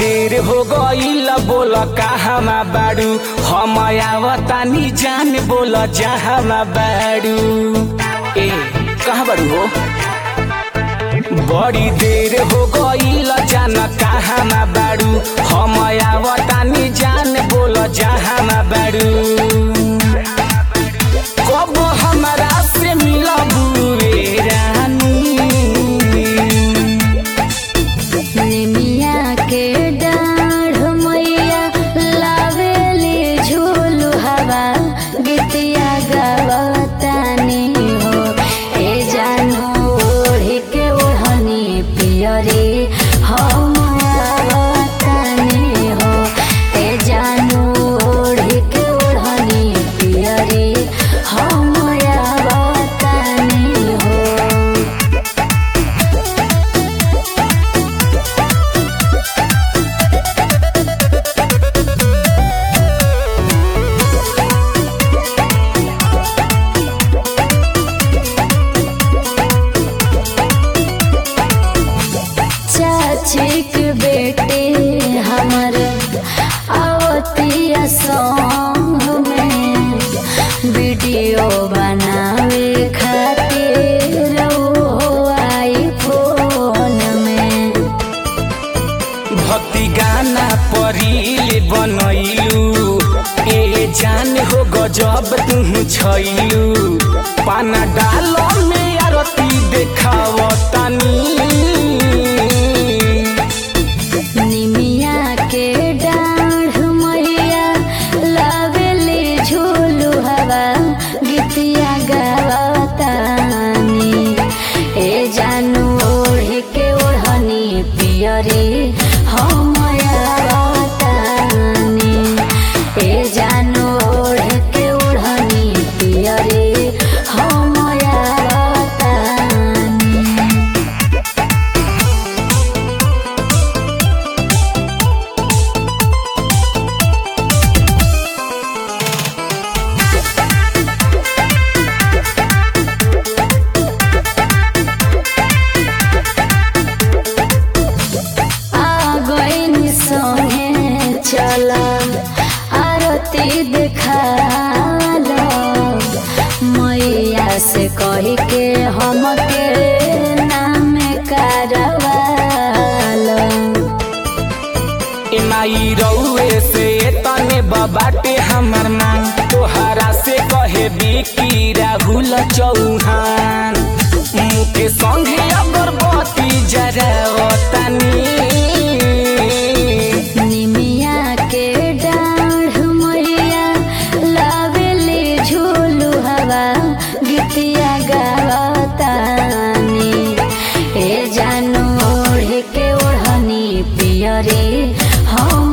देर हो गईल बोल कहवा बाड़ू हम आवतानी जान बोल जहाँ बाड़ू ए कहाँ बाड़ू हो बड़ी देर हो गईल जान कहाँ बाड़ू हम आवतानी जान बोल जहाँ बाड़ू कब हमरा से मिलबू रे रानी निमिया के डाढ़ मैया लावेली झूलू हवा गीतिया गावतानी हो ए जानू ओढ़ी के ओढ़नी पियरी हम आवतानी हो ए जानू ओढ़ी के ओढ़नी पियरी हम आवतानी हो चाची के बेटे हमर आवतिया सॉन्ग में वीडियो बनावे खातिर वो आई फोन में भक्ति गाना परिल बनैलू ए जान हो गजब तू छैलू पाना डाल में आरती देखावतानी निमिया के डाढ़ मैया लावेली झूलू हवा गीतिया गावतानी ए जानू ओढ़ के ओढ़नी पियरी हम आवतानी ए जानू ओढ़ के ओढ़नी पियरी हम आवतानी आ गईन संगे चल आरती देखाल मैया से कही के हमके नाम करवाल ए माई रउए से तने बाटे हमर मांग तोहरा से कहे बिकी राहुल चौहान मुके संगे अगरबत्ती जरावतानी निमिया के डाढ़ मैया लावेली झूलू हवा गीतिया गावतानी ए जानू ओढ़ के ओढ़नी पियरी हम